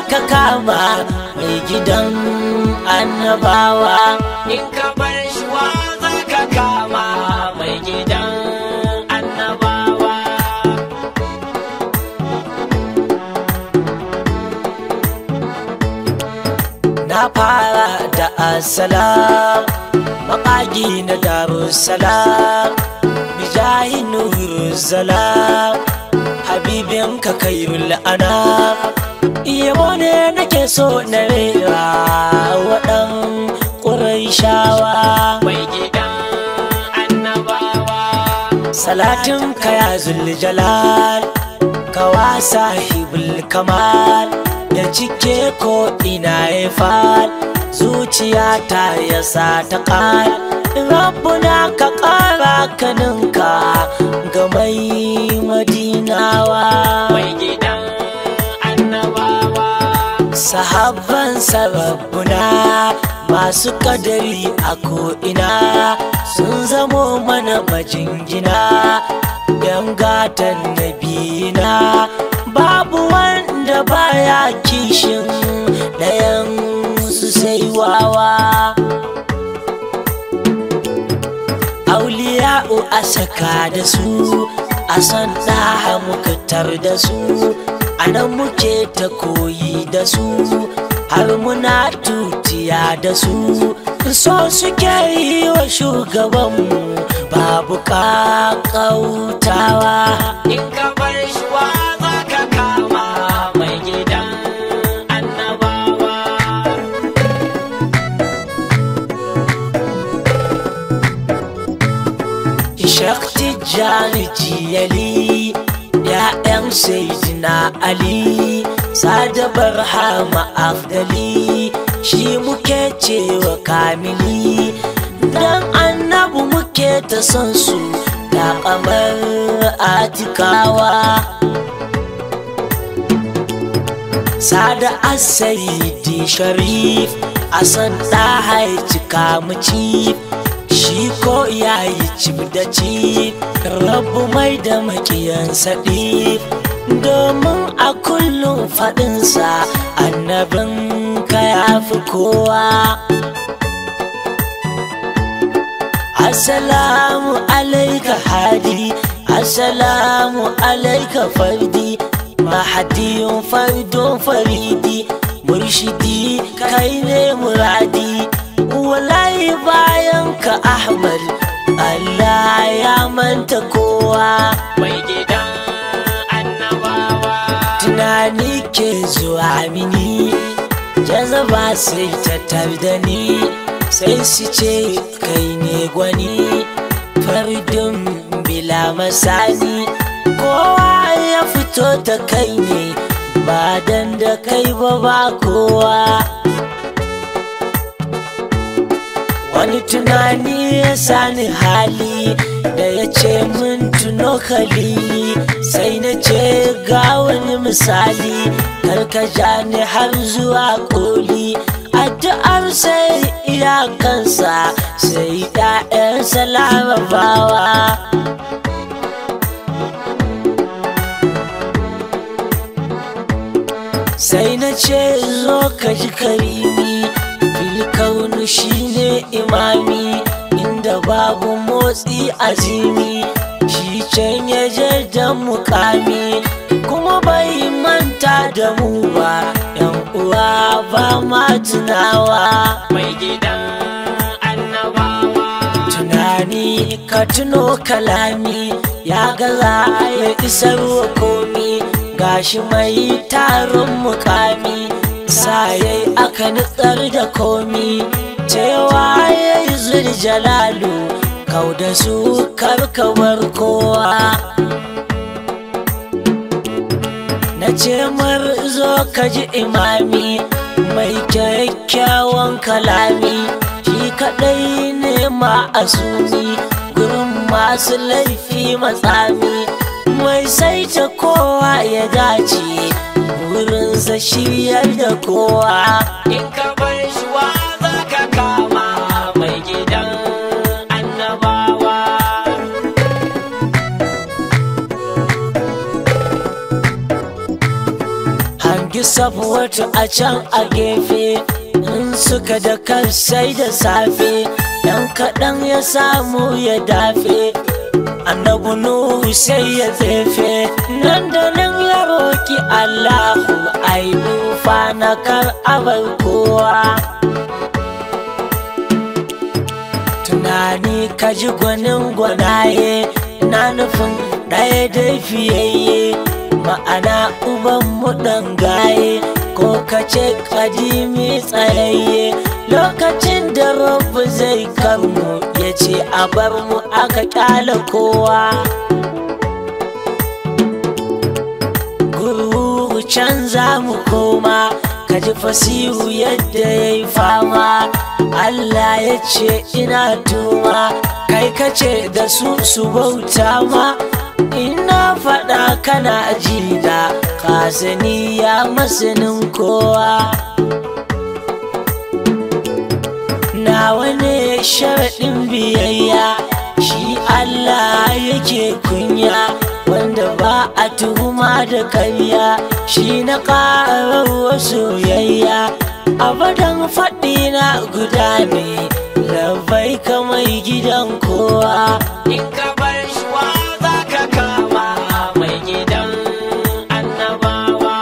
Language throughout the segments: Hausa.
ka kama mai gidan annabawa in ka bar shi wa za ka kama mai gidan annabawa na fara da assalam maƙagi na darussalam bijahi nuruzzalam habibin ka kairul anam yabo ne nake so na rera waɗan ƙuraishawa mai gidan annabawa salatin ka ya zuljalal kawa sahibul kamal ya cike ko ina ya fal zuciya ta ya sa ta kal rabbuna ka ƙara kaninka ga mai madinawa mai gidan annabawa sahabban sarabbuna masu kadari a ko'ina sun zamo mana majingina yan gatan nabina babu wanda baya kishin ɗayan su sai wawa auliya'u a saka da su a san ɗaha muka tar da su a nan muke ta koyi da su har muna tutiya da su so suke yi wa shugabanmu babu ƙaƙautawa in ka bar shi wa za ka kama mai gidan annabawa Shakti Jani Jiyali ‘Ya'yan Sayyidina Ali Sada Barhama Afdali Shi muke cewa kamili Dan annabu muke ta son su Da kamar atikawa Sada Asayidi Sharif a san ɗaha ya cika mu cif shi ko ya yi cif da cif rabu mai da makiyansa ɗif domin a kullum faɗinsa annabin ka ya fi kowa Assalamu alaika hadi Assalamu alaika fardi Mahadiyun fardun faridi Murshidi kai ne muradi Wallahi bayan ka Ahmad Allah ya manta kowa mai gidan annabawa Tunani ke zuwa mini Jazaba sai ta da ni Sai su ce kai ne gwani Fardun bila masani Kowa ya fito ta kai ne Ba dan da kai ba ba kowa Wani tunani ya sani hali da ya ce min tuno kalili sai na ce ga wani misali karkaja ni har zuwa koli addu'ar sai iyakansa sai ɗa'yansa larabawa sai na ce zo ka ji karimi filkaunu shine imami inda babu motsi azimi shi can ya da mukami kuma bai manta da mu ba yan uwa ba ma tunawa mai gidan annabawa tunani ka tuno kalami ya gaza ya isar wa komi gashi mai tarin mukami sayai aka nutsar da komi cewa ya yi zuljalalu kau da su karkabar kowa na ce mar zo ka ji imami mai kyakkyawan kalami shi kadai ne ma'asumi gurin masu laifi matsami mai saita kowa ya dace burinsa shiryar da kowa in ka bar shi wa za ka kama mai gidan annabawa hangi sabuwatu a can a gefe in suka da kan sai da safe dan kaɗan ya samu ya dafe annabu nuhu sai ya tsefe nan da nan ya roki allahu ai nufa na kar abar kowa tunani ka ji gwanin gwanaye na nufin ɗaya dai fiyayye ma'ana uban mu gaye ko ka ce kadimi tsayayye lokacin da rabu zai karmu ya ce a bar mu aka kyala kowa guru can za mu koma ka ji fasihu yadda ya yi fama Allah ya ce ina tuma kai ka ce da su su bauta ma ina faɗa kana ji da kasani ya masanin kowa nawa ne sharaɗin biyayya shi Allah yake kunya wanda ba a tuhuma da karya shi na ƙarar soyayya abadan faɗi na guda ne labai kamai gidan kowa In ka bar shi wa za ka kama mai gidan annabawa.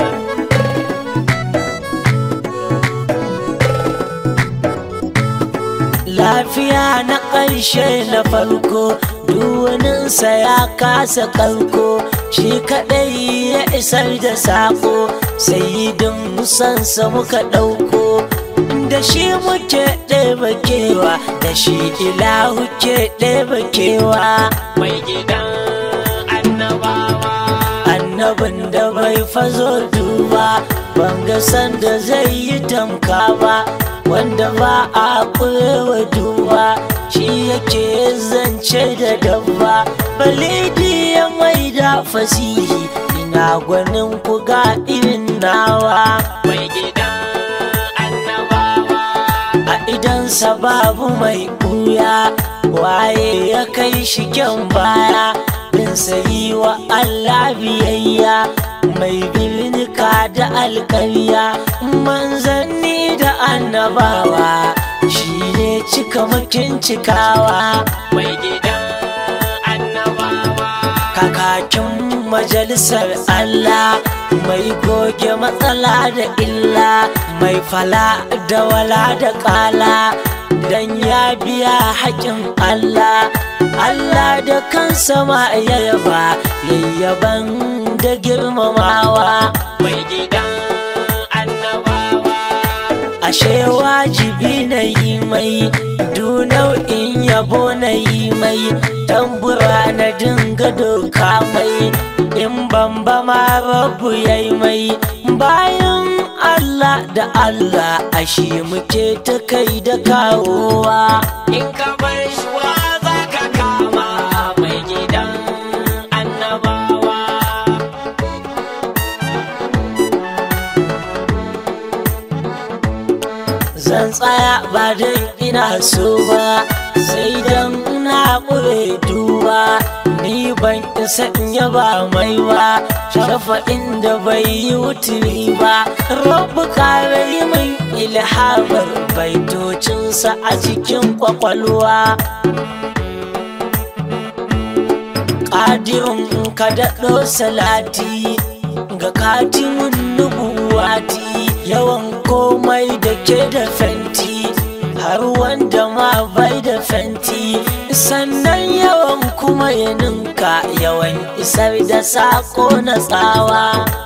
lafiya na ƙarshe na farko duwaninsa ya kasa kalko shi kaɗai ya isar da saƙo sai sansa muka ɗauko da shi muke ɗeba kewa da shi ilahu ke ɗeba kewa Mai gidan annabawa. annabin da bai fazo duba banga sanda zai yi tamka ba wanda ba a kurewa duba shi yake zance da dabba balidi ya mai da fasihi ina gwanin ku ga irin nawa Mai gidan annabawa. a idansa babu mai ɓuya waye ya kai shi kyan baya bin sayi wa Allah biyayya mai birnika da alƙarya manzanni da annabawa shi ne cika makin cikawa Mai gidan annabawa. kakakin majalisar Allah mai goge matsala da illa mai fala da wala da kala dan ya biya haƙin Allah Allah da kansa ma ya yaba yayyaban da girmamawa Mai gidan annabawa. ashe wajibi na yi mai du nau'in yabo na yi mai tambura na dinga doka mai in bamba ma rabu ya yi mai bayan Allah da Allah ashe muke ta kai da kawowa In ka bar shi wa za ka kama mai gidan annabawa. zan tsaya ba don ina so ba sai don na ƙure duba ni ban isa in yaba mai ba shafa inda bai yi wuturi ba rabu kare yi min ilhamar baitocinsa a cikin kwakwalwa ƙadirin ka daɗo salati ga katimin nubuwati yawan komai da ke da fenti har wanda ma bai da fenti sannan yawan kuma ya ninka yawan isar da sako na tsawa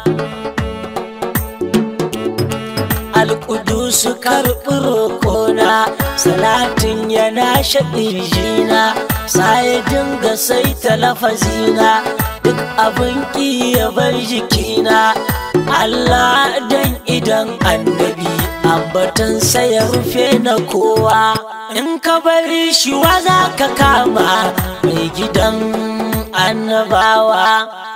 alƙudusu karɓi roƙona salatin yana shaɗi jina ya dinga sai talafazina duk abin ƙi ya bar jikina Allah dan idan annabi ambatan ya rufe na kowa in ka bari shi wa za ka kama mai gidan annabawa